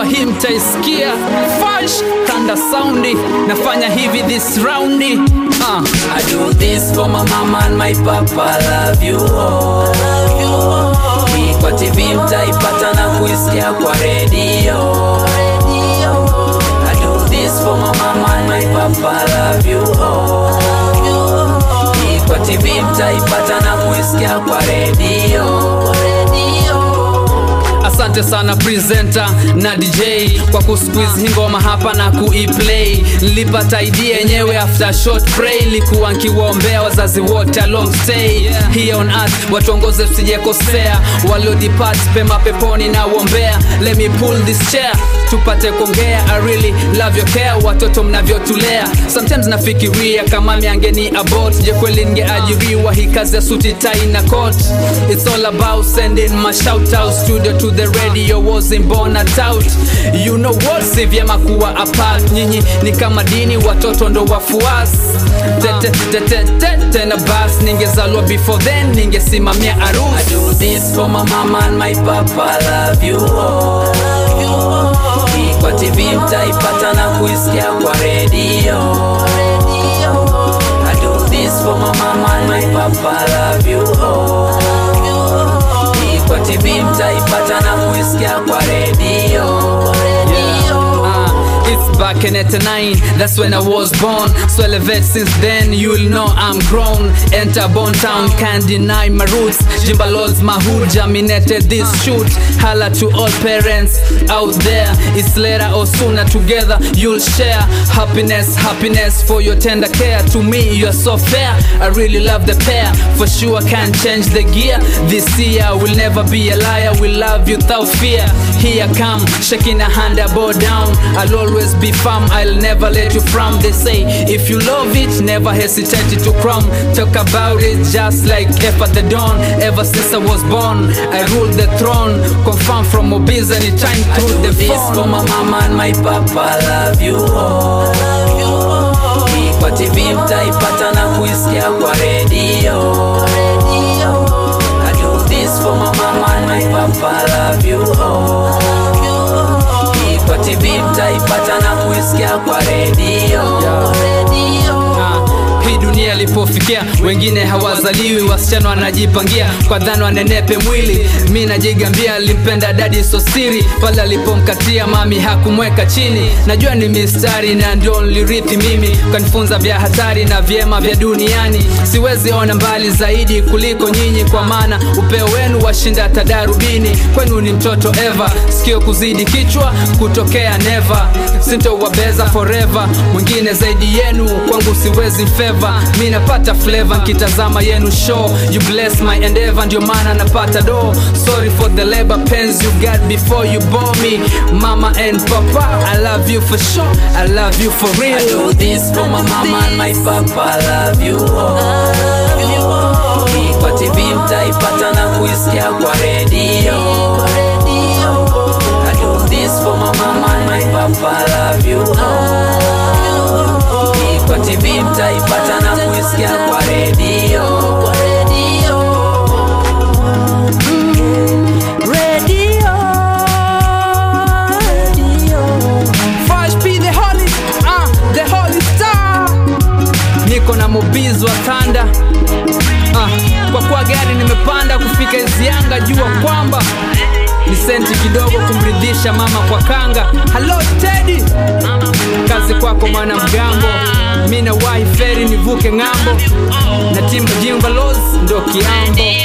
najua hii mtaisikia fash tanda soundi nafanya hivi this roundi uh. I do this for my mama and my papa, love you all. Hii kwa TV mtaipata na kuisikia kwa redio. I do this for my mama and my papa, love you all. Hii kwa TV mtaipata na kuisikia kwa redio. asante sana presenter na dj kwa kusquiz hii ngoma hapa na kuiplay nilipata idea yenyewe after short pray likuwa nkiwaombea wazazi wote along stay here on earth watuongoze tusijekosea waliodipart pema peponi na uombea let me pull this chair tupate kuongea I really love your care watoto mnavyotulea sometimes nafikiria kama miangeni abort je kweli ningeajiriwa hii kazi ya suti tai na coat it's all about sending my shout out studio to the radio wasn't born a tout you know what si vyema kuwa apart nyinyi ni kama dini watoto ndo wafuasi tete tete tete na bas ningezalwa before then ningesimamia I arusi do this for my mama and my papa, love you all. Hii kwa TV mtaipata na kuisikia kwa redio. I do this for my mama and my papa, love you all. Hii kwa TV mtaipata na kuisikia kwa redio. Uh, it's back in 89, that's when I was born. So elevate since then, you'll know I'm grown. Enter Bone Town, can't deny my roots. Jimba Lords, my hood germinated this shoot. Holla to all parents out there. It's later or sooner together, you'll share happiness, happiness for your tender care. To me, you're so fair. I really love the pair. For sure, can't change the gear. This year, will never be a liar. We love you without fear. Here I come, shaking a hand, I bow down. I'll always be firm, I'll never let you frown. They say, if you love it, never hesitate to crumb. Talk about it just like F at the dawn. Ever since I was born, I rule the throne. Confirm from Obiz anytime I through do the this for phone. my mama and my papa, love you all. Hii kwa TV mtaipata na kuisikia kwa redio. I do this for my mama and my papa, love you all. Hii kwa TV mtaipata na kuisikia kwa redio. Ah, hii dunia ilipofikia wengine hawazaliwi wasichana wanajipangia kwa dhana wanenepe mwili mi najigambia alimpenda dadi sosiri pale alipomkatia mami hakumweka chini najua ni mistari na ndio nilirithi mimi ukanifunza vya hatari na vyema vya duniani siwezi ona mbali zaidi kuliko nyinyi kwa maana upeo wenu washinda tadarubini kwenu ni mtoto eva sikio kuzidi kichwa kutokea neva sintowabeza forever mwingine zaidi yenu kwangu siwezi feva mi napata flavor nkitazama yenu show you bless my endeavor ndio maana napata do sorry for the labor pains you got before you bore me mama and papa i love you for sure i love you for I real do this for my mama and my papa, love you all. Hii kwa TV mtaipata na kuisikia kwa redio. I do this for my mama and my papa, love you all. Hii kwa TV mtaipata na kuisikia kwa redio. Fash P the holy, uh, the holy star. Niko na mobizi wa tanda uh, kwa kuwa gari nimepanda kufika Izianga, jua kwamba ni senti kidogo kumridhisha mama kwa kanga. Hello Teddy, kazi kwako mwana mgambo, mi nawahi feri nivuke ng'ambo na timu Jimba Los ndo kiambo